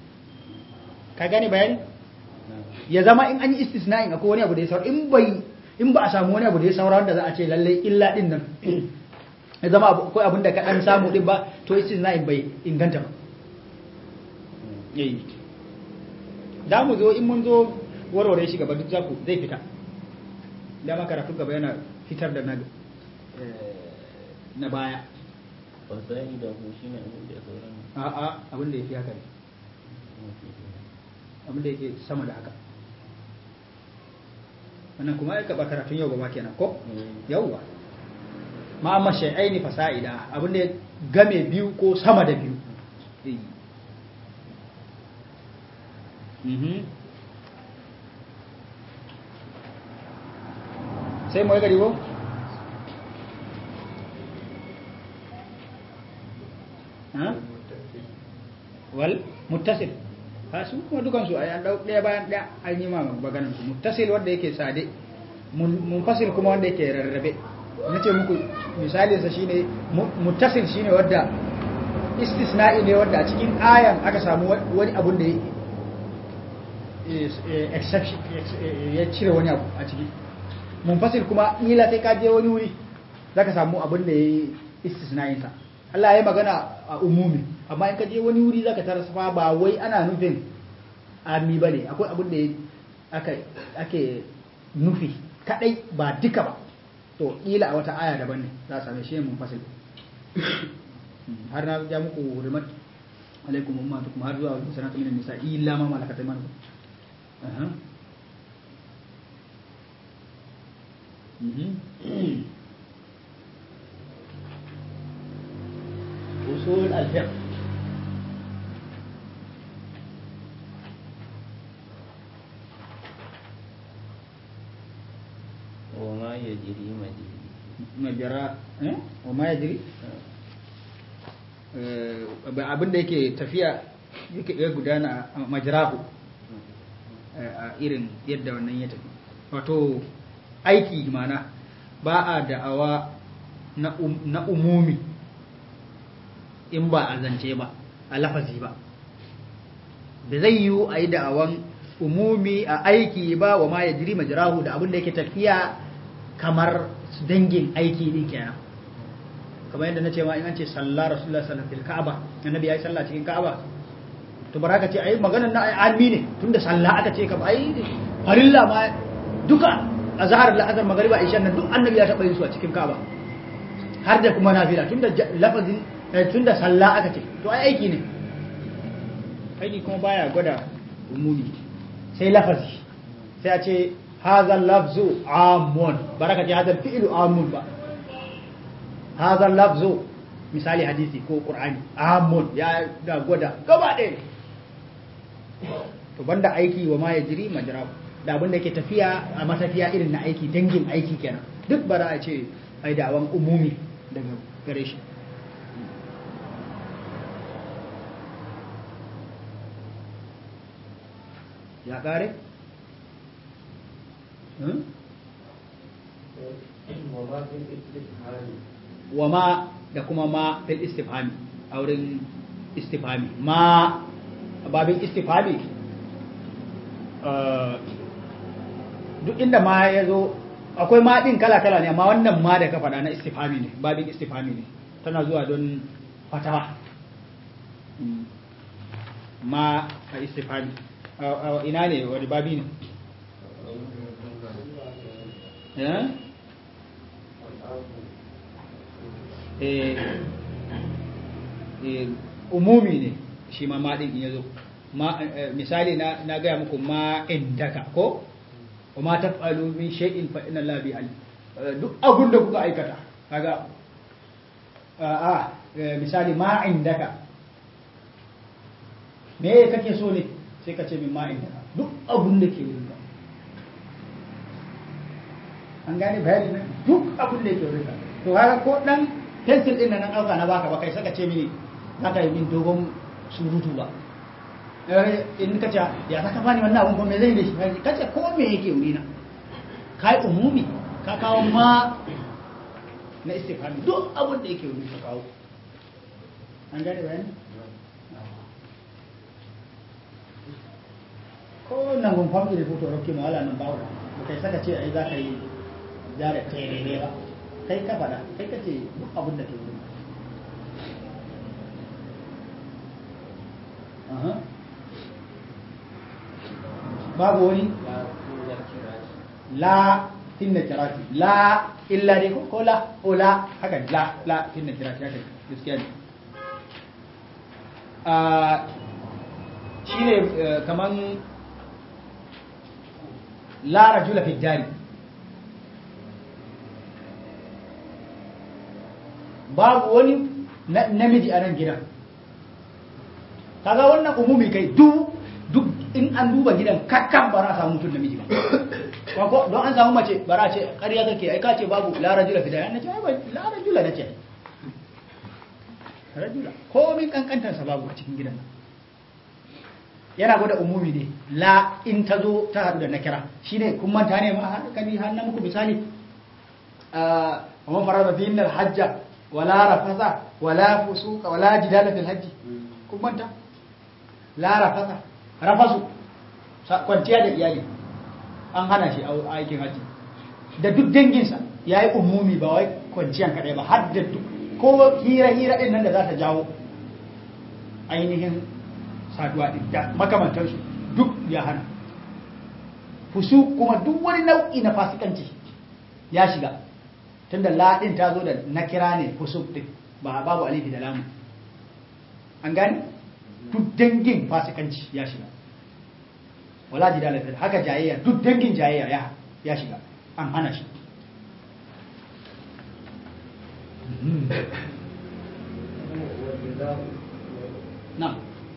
ka gane bayani نعم ya zama in an yi istisna'in akwai wani abu da ya saura in bai in ba a samu wani abu da ya saura wanda za a ce lalle illa din nan ya zama akwai abin da ka dan samu din ba to istisna'in bai inganta ba yayi da mu zo in mun zo warware shi gaba duk zaku zai fita dama karatu gaba yana fitar da na na baya fasai da ku shine abin da ya sauran a'a abin da ya fi haka ne abin da yake sama da haka wannan kuma ya kaba karatun yau gaba kenan ko yauwa ma amma shay'aini fasa'ida abin da ya game biyu ko sama da biyu Eh. Mhm. sai mu yi gari ko ha wal muttasil ha su kuma dukan su ai an dau daya bayan daya an yi ma maganar su muttasil wanda yake sade mun munfasil kuma wanda yake rarrabe nace muku misalin sa shine mu- muttasil shine wanda istisna'i ne wanda a cikin ayan aka samu wa- wani abun da ya- is- eh, exception ex- eh, ya cire wani abu a ciki munfasil kuma ila sai ka je wani wuri zaka samu abun da ya yi istisna'in sa Allah ya yi magana a umumi amma in ka je wani wuri zaka tarar fa ba wai ana nufin ami bane akwai abun da ya- aka ake nufi kadai ba duka ba to ila a wata aya daban ne za a same shi munfasil har na ja muku hurmat alaikum ummatukum har zuwa sanatu minan nisa illa ma malakat aymanukum aha mhm usul al-fiqh wa ma ya jiri majiri majara eh wa ma yajri eh abin da yake tafiya yake ya gudana a majrahu eh, a irin yadda wannan ya tafi wato aiki mana ba a da'awa na, um, na umumi in ba a zance ba a lafazi ba da zai yiwu a yi da'awan umumi a aiki ba wa ma ya jiri majrahu da abin da yake tafiya kamar dangin aiki din kenan kamar yadda na ce ma in an ce sallah rasulullah sallallahu alaihi wasallam ka'aba annabi yayi sallah cikin ka'aba to baraka ce ai maganar na ai almi ne tunda sallah aka ce ka ai farilla ma duka azhar al-azhar magriba isha nan duk annabi ya taba yin su a cikin ka'aba har da kuma nafila tunda ja- lafazin eh, tunda sallah aka ce to ai aiki ne aiki kuma baya gwada umumi sai lafazi sai a ce hadha lafzu amun baraka ce hadha fi'lu amun ba hadha lafzu misali hadisi ko qur'ani amun ya da gwada gaba ɗaya ne to banda aiki wa ma yajri majra da abin da yake tafiya a matafiya irin na aiki dangin aiki kenan duk bara a ce ai da awan umumi daga gare shi ya kare? Hmm? wa ma da kuma ma fil istifhami a wurin istifhami ma a babin istifhami eh, duk inda ma ya zo akwai ma ɗin kala-kala ne amma wannan ma da ka faɗa na istifhami ne babin istifhami ne tana zuwa don fatawa Mm. ma a istifhami A- a ina ne wani babi ne Eh? eh, eh, umumi ne shi ma maɗin in ya zo Ma- eh, misali na, na gaya muku ma indaka ko wa ma taf'alu min shay'in fa inna Allah bi alim Eh, duk abun da kuka aikata kaga a a, eh, misali ma indaka me kake so ne sai ka ce min ma indaka duk abun da ke wurin ka an gane bayani ne duk abun da ke wurin ka to haka ko dan pencil din nan na dauka na baka ba kai saka ce mini za ka yi min dogon surutu ba Eh, in ka ce ya saka bani wannan abun ko me zai da shi ka ce ko me yake wurina kai umumi ka kawo ma na istifhami duk abun da yake wuri ka kawo an gane bayani ko nan gun family report rokke ma wala nan bawo ba kai saka ce ai za ka yi ja da terere ba kai ka faɗa kai ka ce duk abin da ke wurin Aha. babu wani la inna kirati la illa dai ko ko la o la haka la la inna kirati haka gaskiya ne a shine eh, kaman la rajula fi dari babu wani na- namiji a nan gidan kaga wannan umumi kai duk duk in an duba gidan kakkan ba za a samu mutum namiji ba Ko- ko don an samu mace ba za a ce ƙarya kake ai ka ce babu la rajula fi dari nace ai ba la rajula nace rajula komin kankantar sa babu a cikin gidan nan yana gwada umumi ne la in ta zo ta haɗu da nakira shine kun manta ne ma har kani har na muku misali a man farada fi innal hajja wala rafasa wala fusuqa wala jidala fil hajji kun manta la rafasa rafasu sa- kwanciya da iyali an hana shi a aikin haji da duk danginsa ya yi umumi ba wai kwanciyan kaɗai ba har da duk ko hira-hira ɗin nan da za ta jawo ainihin saduwa ɗin da makamantarsu duk ya hana fusu kuma duk wani nau'i na fasikanci ya shiga tunda laɗin ta zo da na kira ne fusu ɗin ba babu alifi da lamu an gani duk dangin fasikanci ya shiga wala jidala fil haka jayayya duk dangin jayayya ya ya shiga an hana shi na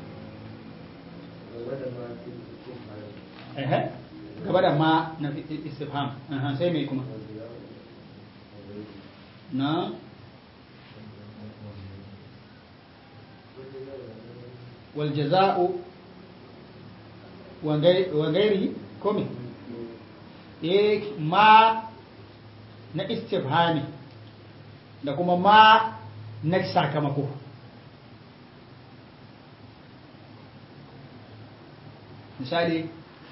ehe gaba da ma na istifham aha, sai mai kuma na wal jaza'u wa gairi komi eh ma na istifhami da kuma ma na sakamako misali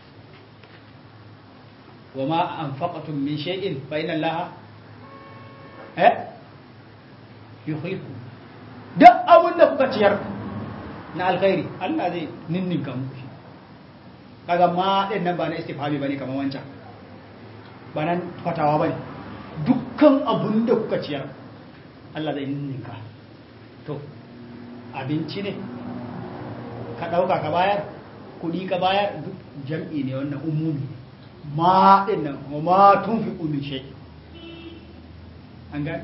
wa ma anfaqatum min shay'in fa inna allaha eh yukhlifu duk abin da kuka ciyar na alkhairi Allah zai ninninka muku shi kaga ma din nan ba na istifhami bane kamar wancan ba nan fatawa bane dukkan abun da kuka ciyar Allah zai ninka to abinci ne ka dauka ka bayar kudi ka bayar duk jam'i ne wannan umumi ma din nan wa ma tunfiqu min shay an ga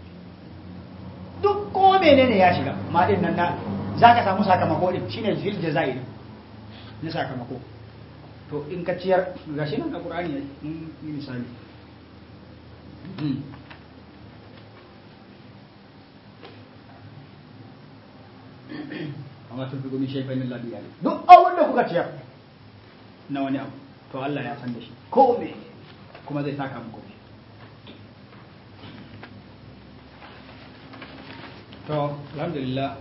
duk ko menene ya shiga ma din nan na zaka samu sakamako din shine zil jazai na sakamako to in ka ciyar ga shi nan a ƙur'ani ya yi misali amma tun fi gumi shaifai na labiya ne duk abin da kuka ciyar na wani abu to Allah ya san da shi ko me kuma zai saka muku shi to alhamdulillah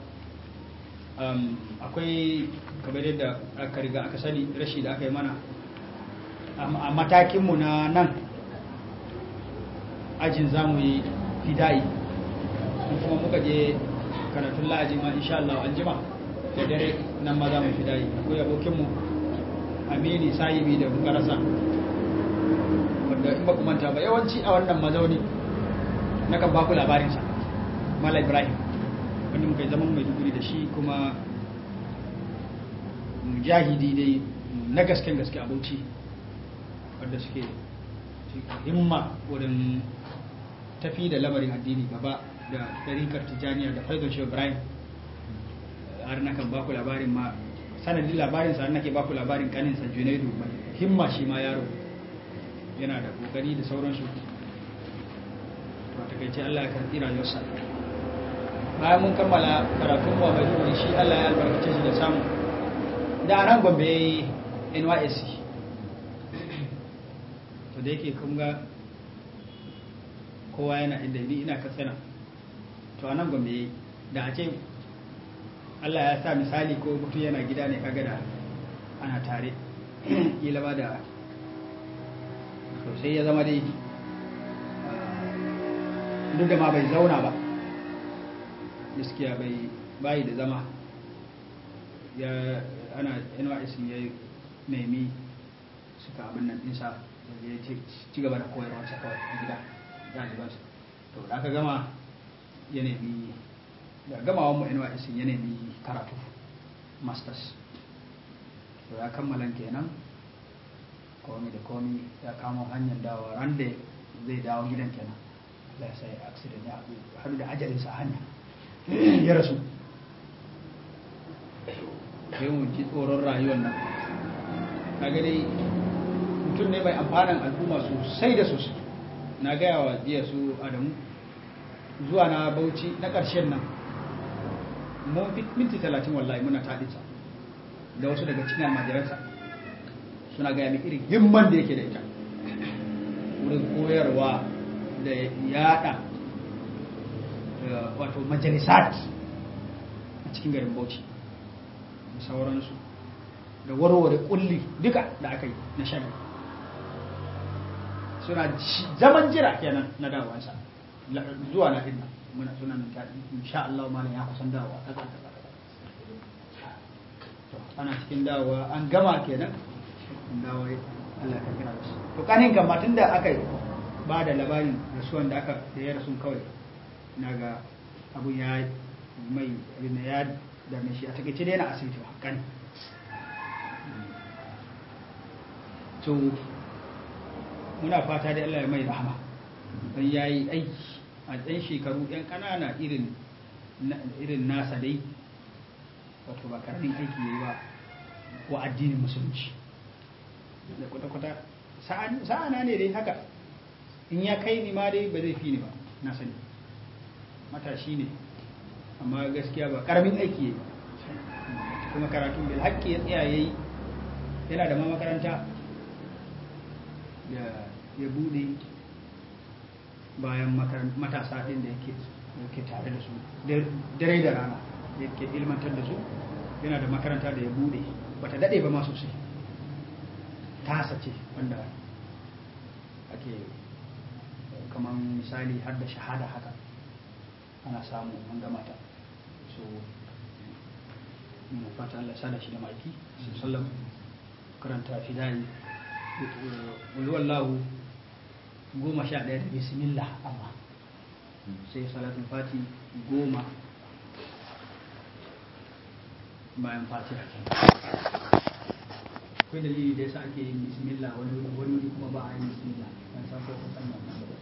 akwai kamar yadda aka riga aka sani rashi da aka yi mana a matakinmu na nan ajin za mu yi fidayi kuma muka je karatun la'aji ma insha Allah an jima da dare nan ma za mu fidayi akwai abokinmu amini sahibi da muka rasa wanda in ba ku manta ba yawanci a wannan mazauni na kan baku labarinsa mala ibrahim wanda muka yi zaman mai duguri da shi kuma mujahidi dai na gasken gaske abauci wadda suke himma wurin tafi da lamarin addini gaba da ɗarikar tijjaniya da faizon shi ibrahim har na kan baku labarin ma sanadin labarin sa nake baku labarin kanin sa junaidu mai himma shi ma yaro yana da kokari da sauransu to a takaice Allah ya karɓi rayuwarsa bayan mun kammala karatun mu a Maiduguri shi Allah ya albarkace shi da samu da a nan Gombe NYSC to da yake kun ga kowa yana inda ni ina katsina to a nan Gombe da a ce Allah ya sa misali ko mutum yana gida ne kaga da ana tare kila ba da to sai ya zama dai duk da ma bai zauna ba gaskiya bai bayi da zama ya ana nys ya nemi suka abin nan ɗinsa ya ci gaba da koyarwarsa kawai a gida ɗalibansa to da aka gama ya nemi da gamawan mu nys ya nemi karatu masters to ya kammala kenan komi da komi ya kamo hanyar dawa ran da zai dawo gidan kenan Allah sai accident ya haɗu da ajalinsa hanya ya rasu sai mu ji tsoron rayuwar nan kaga dai mutum ne mai amfanin al'umma sosai da sosai na gaya wa jiya su adamu zuwa na bauchi na ƙarshen nan mun fi minti talatin wallahi muna taɗinsa da wasu daga cikin almajiransa suna gaya min irin himman da yake da ita wurin koyarwa da yada wato majalisat a cikin garin bauchi da sauransu da warware kulli duka da aka yi na shan suna zaman jira kenan na dawansa zuwa na dinna muna suna nan ta insha Allah malam ya kusan dawowa kaza kaza to ana cikin dawowa an gama kenan an dawo Allah ka kira su to kanin kan matun da aka ba da labarin rasuwan da aka da ya rasu kawai na ga abun ya mai abin da ya dame shi a takaice dai yana asibiti ba kan to muna fata da Allah ya mai rahama don ya yi aiki a ɗan shekaru ɗan ƙanana irin nasa dai wato ba karamin aiki ya yi ba wa addinin musulunci da kwata-kwata sa'ana ne dai haka in ya kai ni ma dai ba zai fi ni ba na sani matashi ne amma gaskiya ba karamin aiki ya yi kuma karatun bil haƙƙi ya tsaya ya yi yana da ma makaranta ya bude bayan matasa ɗin da yake tare da su dare da rana yake ilmantar da su yana da makaranta da ya bude bata daɗe ba ma sosai tasa ce wanda ake kamar misali har da shahada haka ana samu an gamata so muna fata Allah sada shi da ma'aiki sallam karanta fidari wallahu goma sha ɗaya da bismillah amma sai salatul fati goma bayan fatiha akwai dalili da yasa ake yin bismillah wani wuri wani wuri kuma ba a yin bismillah ban san ko kun san wannan ba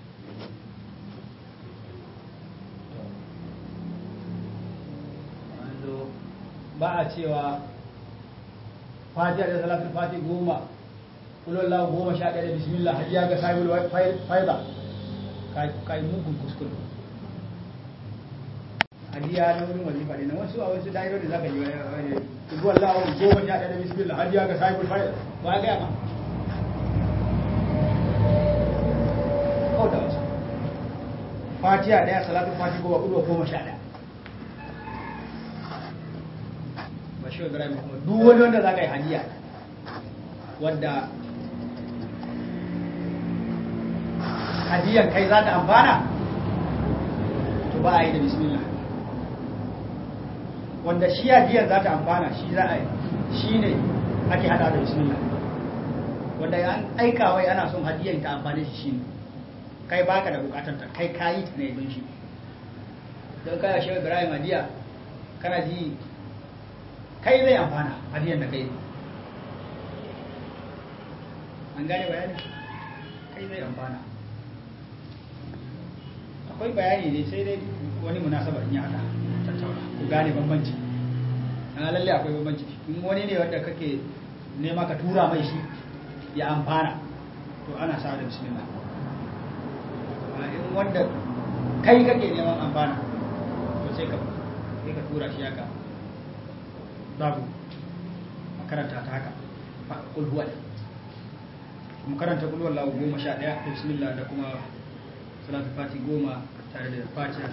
to ba a cewa fatiha da salatul fati goma kulollah goma sha ɗaya da bismillah har ya ga sahibul faida kai mugun kuskure hadiya na wurin wazifa ne na wasu a wasu dairo da zaka ji wani zuwan la'awun goma sha ɗaya da bismillah har ya ga sahibul faida ba a gaya ma kauta wasu fatiha ɗaya salatul fati goma kulwa goma sha ɗaya ba shi wa ibrahim kuma duk wani wanda za ka yi hadiya wadda hadiyan kai za ta amfana to ba a yi da bismillah wanda shi hadiyan za ta amfana shi za a yi shi ne ake hada da bismillah wanda an aika wai ana son hadiyan ta amfani shi shi ne kai baka da bukatanta kai kayi ta ne don shi don kaya shi ibrahim hadiya kana ji kai zai amfana hadiyan da kai an gane bayani kai zai amfana akwai bayani ne sai dai wani munasaba in ya hada tattauna ku gane bambanci a lalle akwai bambanci in wani ne wanda kake nema ka tura mai shi ya amfana to ana sa da bismillah a in wanda kai kake neman amfana to sai ka sai ka tura shi haka babu makaranta ta haka kulhuwa makaranta kulhuwa lahu goma sha ɗaya da bismillah da kuma salatu fati goma tare da fatiha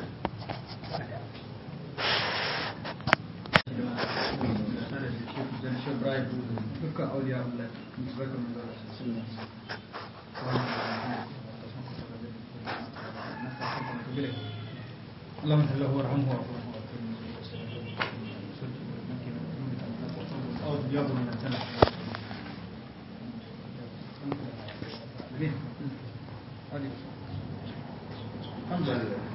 dukkan auliya Allah barkan mu da sunna اللهم صل له وارحمه واعف عنه أعوذ بالله من السلام الحمد لله